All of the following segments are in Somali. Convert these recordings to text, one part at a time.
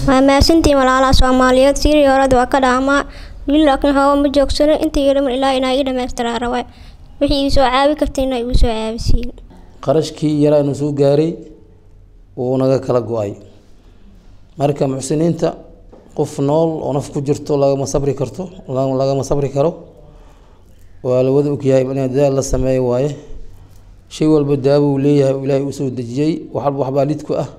waa mahadsantiin walaalaha soomaaliyeed sirii horada waa ka dhaamaa wili laakiin hawa ma joogsano intii yaraman ilaa inaa ii dhamaystiraa rabaa wixii ii soo caabi kartayna igu soo caabisiin qarashkii yaraa inuu soo gaaray wuu naga kala go-ay marka muxsiniinta qof nool oo naf ku jirto lagama sabri karto lagama sabri karo waa la wada ogyahay in dadaal la sameeyo waaye shay walba daawo uu leeyahay oo ilaahay usoo dejiyey waxalba waxbaa lidku ah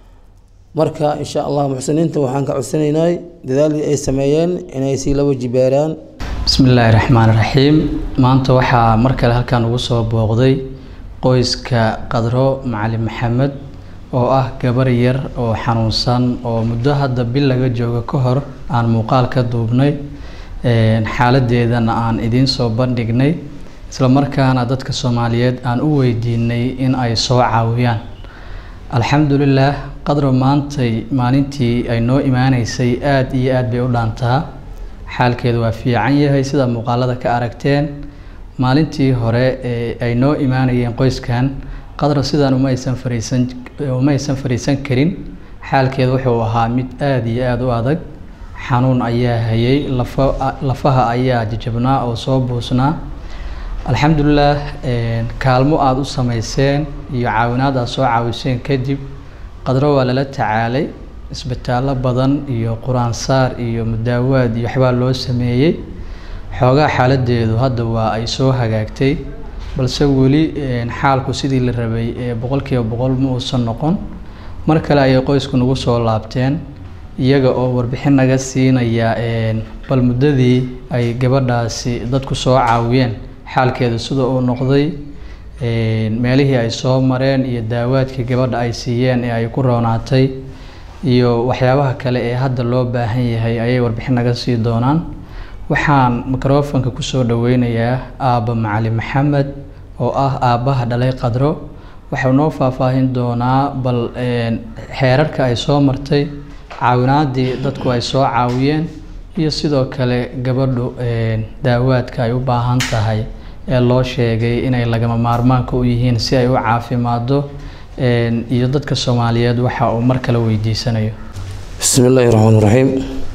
marka insha allah muxsiniinta waxaan ka codsanaynay dadaalii ay sameeyeen inay sii laba jibaaraan bismi illaahi raxmaan raxiim maanta waxaa mar kale halkan ugu soo booqday qoyska qadro macalin maxamed oo ah gabar yar oo xanuunsan oo muddo hadda bil laga joogo ka hor aan muuqaal ka duubnay xaaladeedana aan idiin soo bandhignay isla markaana dadka soomaaliyeed aan u weydiinay in ay soo caawiyaan alxamdulilaah qadro maantay maalintii ay noo imaaneysay aada iyo aada bay u dhaantaa xaalkeedu waa fiican yahay sida muuqaalada ka aragteen maalintii hore ee ay noo imaanayeen qoyskan qadro sidaan uma aysan fariisan uma aysan fariisan karin xaalkeedu wuxuu ahaa mid aada iyo aada u adag xanuun ayaa hayay lafa lafaha ayaa jajabnaa oo soo buusnaa alxamdulilaah kaalmo aada u sameyseen iyo caawinaad aad soo caawiseen kadib qadro waa lala tacaalay isbitaallo badan iyo qur-aansaar iyo mudaawaad iyo waxbaa loo sameeyey xoogaa xaaladeedu hadda waa ay soo hagaagtay balse weli xaalku sidii la rabay ee boqolkiiba boqol ma uusan noqon mar kale ayay qoysku nagu soo laabteen iyaga oo warbixin naga siinaya bal muddadii ay gabadhaasi dadku soo caawiyeen xaalkeedu sida uu noqday meelihii ay soo mareen iyo daawaadkii gabadha ay siiyeen ee ay ku roonaatay iyo waxyaabaha kale ee hadda loo baahan yahay ayay warbixin naga sii doonaan waxaan microfonka kusoo dhaweynayaa aabba macalin maxamed oo ah aabbaha dhalay qadro waxau noo faahfaahin doonaa bal xeerarka ay soo martay caawinaadii dadku ay soo caawiyeen iyo sidoo kale gabadhu daawaadka ay u baahan tahay ee loo sheegay inay lagama maarmaanka u yihiin si ay u caafimaado iyo dadka soomaaliyeed waxa uu mar kale weydiisanayo bismi illaahi raxmaan raxiim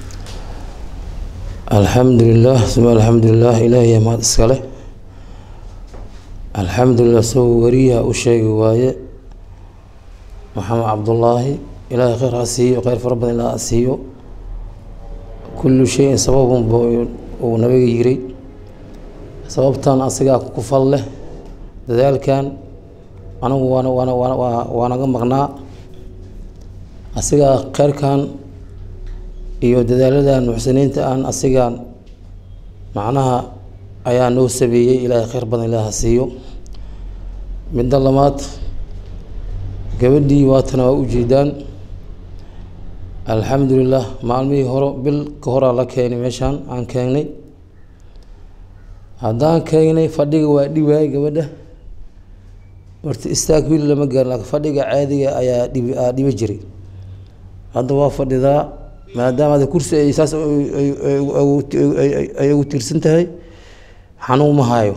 alxamdulilah suma alxamdulilah ilaahiya mahad iskale alxamdulilah isagoo wariyaha u sheegi waaye maxamed cabdullaahi ilaahay kheyr ha siiyo kheyr fara badan ilaa ha siiyo kullu shayin sababunba uu nabiga yiri sababtan asigaa ku fal leh dadaalkan anagu waana waana waana waa waa naga maqnaa asigaa kheyrkan iyo dadaaladan muxsiniinta aan asigaan macnaha ayaa noo sabeeyey ilaahay kheyr badan ilaah ha siiyo midda labaad gabadhii waatana waa ujeedaan alxamdulilah maalmihii hore bil ka horaa la keenay meeshaan aan keenay haddaan keenay fadhiga waa dhiwaayay gabadha horta istaag wiil lama gaarin laakiin fadhiga caadiga ayaa dhibi aa dhibi jiray hadda waa fadhidaa maadaama ada kursi ay saas ay ugu tiirsan tahay xanuun ma hayo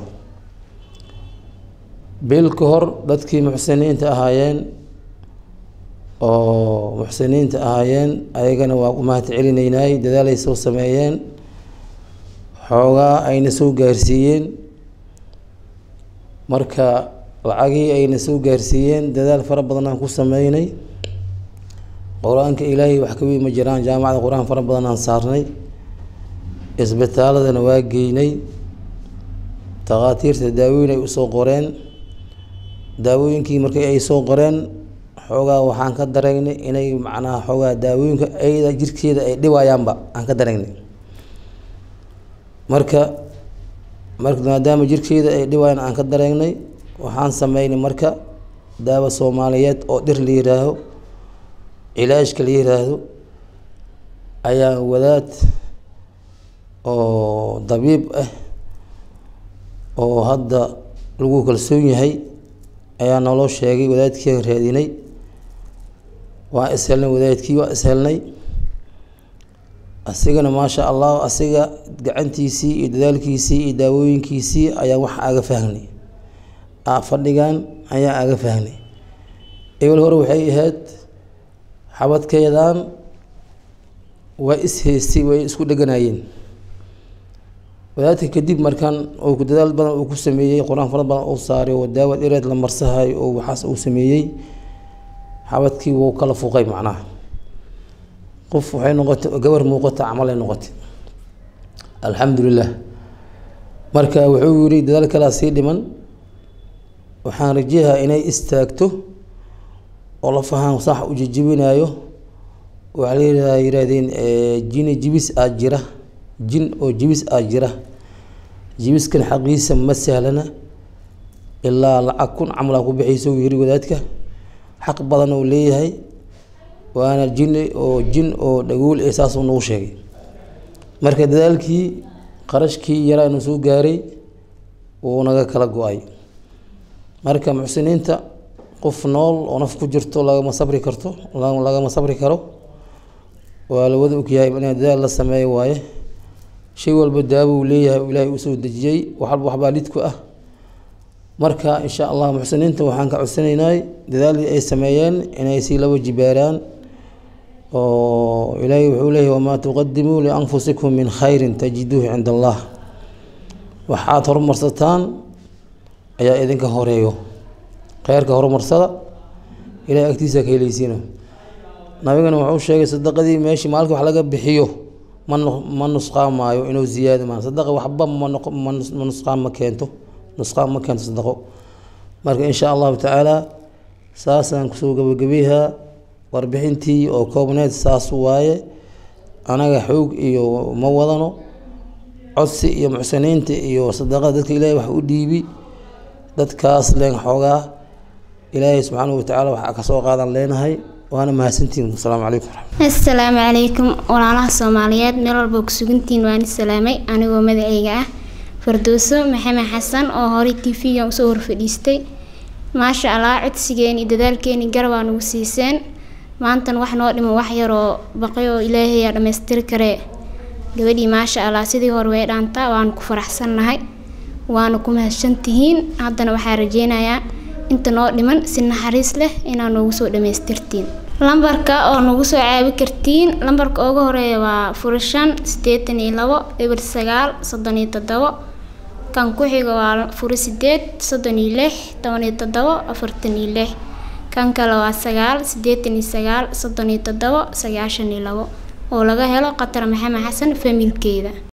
bil ka hor dadkii muxsiniinta ahaayeen oo muxsiniinta ahaayeen ayagana waa u mahad celinaynaay dadaalay soo sameeyeen xoogaa ayna soo gaarsiiyeen marka lacagii ayna soo gaarsiiyeen dadaal fara badan aan ku sameynay qur-aanka ilaahay wax ka weyn ma jiraan jaamacada qur-aan fara badan aan saarnay isbitaaladana waa geynay takhaatiirta daawooyin ay usoo qoreen daawooyinkii markii ay soo qoreen xoogaa waxaan ka dareegnay inay macnaha xoogaa daawooyinka ayada jirkeeda ay dhibayaanba aan ka dareegnay marka marka maadaama jirkeeda ay dhibayaan aan ka dareegnay waxaan sameynay marka daawo soomaaliyeed oo dhir la yihaaho cilaajka la yiraahdo ayaa wadaad oo dabiib ah oo hadda lagu kalsoon yahay ayaa naloo sheegay wadaadkii aan raadinay waa ishelnay wadaadkii waa ishelnay asigana maasha allah asiga gacantiisii iyo dadaalkiisii iyo daawooyinkiisii ayaa wax aga fahnay fadhigan ayaa aga fahnay ebel hore waxay ahayd xabadkeedan waa is-haystay way isku dheganaayeen wadaadka kadib markaan oo ku dadaal badan uu ku sameeyey qur-aan fara badan uu saaray oo daawad ereed la marsahayo oo waxaas uu sameeyey xabadkii wuu kala fuqay macnaha qof waxay noqotay gabar muuqata camalay noqotay alxamdulilah marka wuxuu yihi dadaal kalaa sii dhiman waxaan rajayaa inay istaagto oo la fahaan sax u jijibinayo waxaa la yihahdaa yihaahdeen jini jibis aa jira jin oo jibis aa jira jibiskan xaqiisa ma sahlana ilaa lacag kun camalaa ku bixiysa uu yiri wadaadka xaq badan uu leeyahay waana jini oo jin oo dhagool ee saasuu nagu sheegay marka dadaalkii qarashkii yaraa inuu soo gaaray wuu naga kala go-ay marka muxsiniinta qof nool oo naf ku jirto lagama sabri karto lagama sabri karo waa la wada ogyahay in dadaal la sameeyo waaye shay walba daawo uu leeyahay ilaahay usoo dejiyey waxalba waxbaa lidku ah marka insha allah muxsiniinta waxaan ka codsanaynay dadaalii ay sameeyeen inay sii laba jibaaraan oo ilaahay wuxuu leeyahy wamaa tuqadimuu lianfusikum min khayrin tajiduuhu cinda allah waxaad horumarsataan ayaa idinka horeeyo kheyrka horumarsada ilahay agtiisa ka heleysiina nabigana wuxuu sheegay sadaqadii meeshii maalka wax laga bixiyo ma ma nusqaamaayo inuu ziyaado maa sadaqa waxba ma ma nusqaam ma keento nusqaam ma keento sadaqo marka insha allahu tacaala saasaan kusoo gabagabeyahaa warbixintii oo koobneed saas waaye anaga xoog iyo ma wadano codsi iyo muxsiniinta iyo sadaqada dadka ilaahay wax u dhiibi dadkaas leen xoogaa ilaahay subxaanahu watacaala waxaa kasoo qaadan leenahay waana mahadsantiin asalaamu calaykum assalaamu calaykum walaalaha soomaaliyeed meel walba ku sugantihiin waan salaamay anigoo magacayga ah fardooso maxamed xasan oo horey t v-ga usoo horfadhiistay maasha allah codsigeeni dadaalkeeni garabaa nagu siiseen maantan wax noo dhiman wax yaroo baqay oo ilaahayaa dhammaystiri karee gabadhii maasha allah sidii hore way dhaantaa waanu ku faraxsannahay waana ku mahadsantihiin haddana waxaa rajeynayaa inta noo dhiman si naxariis leh inaa noogu soo dhammaystirtiin lambarka oo nagu soo caabi kartiin lambarka ugu horeeya waa furashan siddeetan iyo labo eber sagaal soddon iyo toddobo kan ku xiga waa furo sideed soddon iyo lix toban iyo toddobo afartan iyo lix kan kale waa sagaal siddeetan iyo sagaal soddon iyo toddobo sagaashan iyo labo oo laga helo qatar maxamed xasan familkeeda